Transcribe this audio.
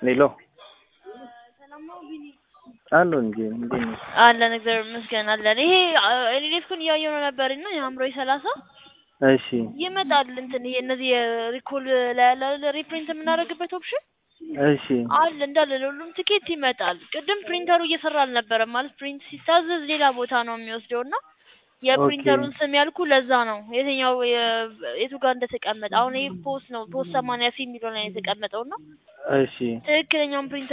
ሌሎ አሉ እንጂ እንዴት ነው? አለን እግዚአብሔር ይመስገን አለን። ይሄ ሪሌፍኩን እያየሁ ነው ነበር እና የአእምሮዬ ሰላሳ እሺ ይመጣል እንትን ይሄ እነዚህ የሪኮል ላይ ያለ አይደል ሪፕሪንት የምናደርግበት ኦፕሽን እሺ አለ እንዳለ ለሁሉም ትኬት ይመጣል። ቅድም ፕሪንተሩ እየሰራ አልነበረም ማለት ፕሪንት ሲታዘዝ ሌላ ቦታ ነው የሚወስደው እና የፕሪንተሩን ስም ያልኩ ለዛ ነው የትኛው የ- የቱ ጋር እንደተቀመጠ አሁን ይሄ ፖስት ነው ፖስት ሰማንያ ሲ የሚለው ላይ ነው የተቀመጠው እና እሺ ትክክለኛውን ፕሪንተር